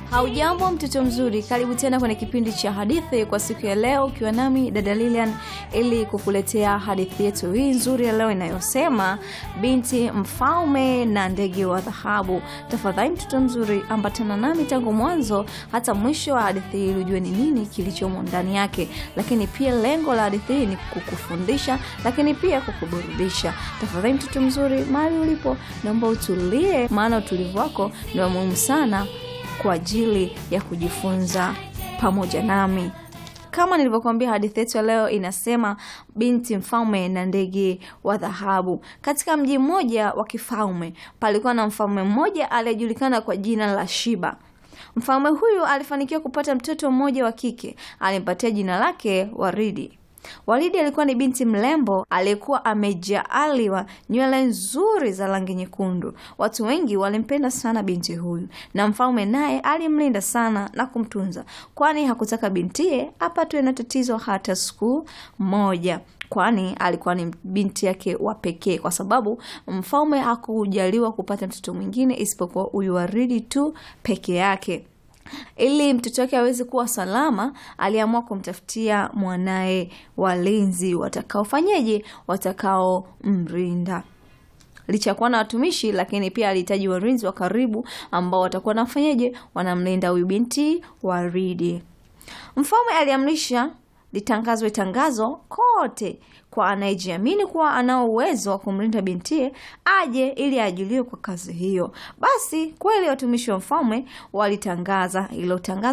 Haujambo mtoto mzuri, karibu tena kwenye kipindi cha hadithi kwa siku ya leo, ukiwa nami dada Lilian ili kukuletea hadithi yetu hii nzuri ya leo inayosema binti mfalme na ndege wa dhahabu. Tafadhali mtoto mzuri, ambatana nami tangu mwanzo hata mwisho wa hadithi hii ili ujue ni nini kilichomo ndani yake, lakini pia lengo la hadithi hii ni kukufundisha, lakini pia kukuburudisha. Tafadhali mtoto mzuri, mahali ulipo, naomba utulie, maana utulivu wako ni wa muhimu sana kwa ajili ya kujifunza pamoja nami. Kama nilivyokuambia, hadithi yetu ya leo inasema binti mfalme na ndege wa dhahabu. Katika mji mmoja wa kifalme palikuwa na mfalme mmoja aliyejulikana kwa jina la Shiba. Mfalme huyu alifanikiwa kupata mtoto mmoja wa kike, alimpatia jina lake Waridi. Waridi alikuwa ni binti mrembo aliyekuwa amejaaliwa nywele nzuri za rangi nyekundu. Watu wengi walimpenda sana binti huyu, na mfalme naye alimlinda sana na kumtunza, kwani hakutaka bintiye apatwe na tatizo hata siku moja kwani alikuwa ni binti yake wa pekee, kwa sababu mfalme hakujaliwa kupata mtoto mwingine isipokuwa huyu Waridi tu peke yake. Ili mtoto wake aweze kuwa salama, aliamua kumtafutia mwanaye walinzi watakaofanyeje, watakaomrinda. Licha ya kuwa na watumishi, lakini pia alihitaji walinzi wa karibu ambao watakuwa nafanyeje, wanamlinda huyu binti Waridi. Mfalme aliamrisha litangazwe tangazo kote kwa anayejiamini kuwa anao uwezo wa kumlinda bintie aje ili ajuliwe kwa kazi hiyo. Basi kweli watumishi wa mfalme walitangaza hilo tangazo